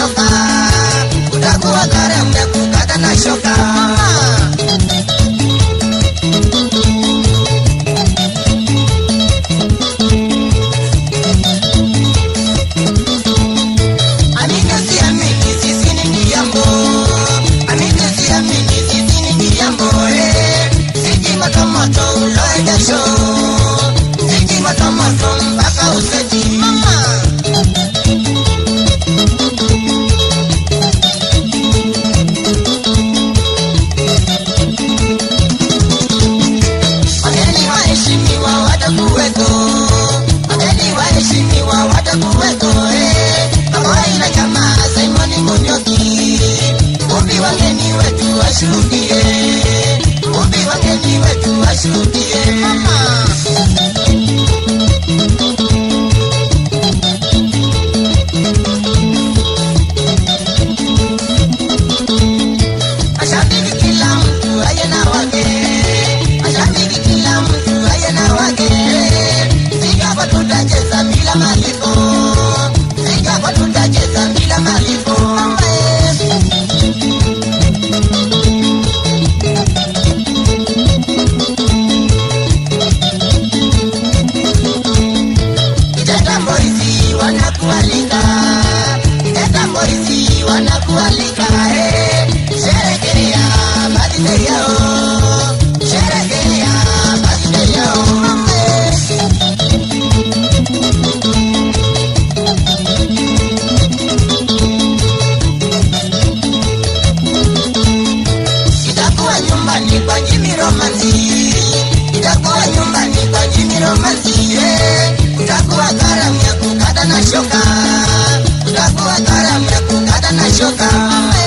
shoka, utakuwa karamu ya kukata na shoka. Amini usiamini, sisi ni kijambo. Amini usiamini, sisi ni kijambo, eh. Siji moto moto, uloe jasho. Siji moto moto, mpaka useti. Mama. Wageni waheshimiwa watakuweko, wageni waheshimiwa watakuweko, eh. Pamoja na jamaa Simon Munyoki, umbi wageni wetu washuhudie, umbi wageni wetu washuhudie. Mama. Mashabiki kila mtu aye na wake, mashabiki kila mtu aye na wake. Singapore tutacheza bila malipo, Singapore tutacheza bila malipo. Kiteta Boys wanakualika, Kiteta Boys wanakualika, eh. Sherekea birthday yao, sherekea birthday yao. Itakuwa nyumbani kwa Jimmy Romance, itakuwa nyumbani kwa Jimmy Romance, eh. Utakuwa karamu ya kukata na shoka, utakuwa karamu ya kukata na shoka.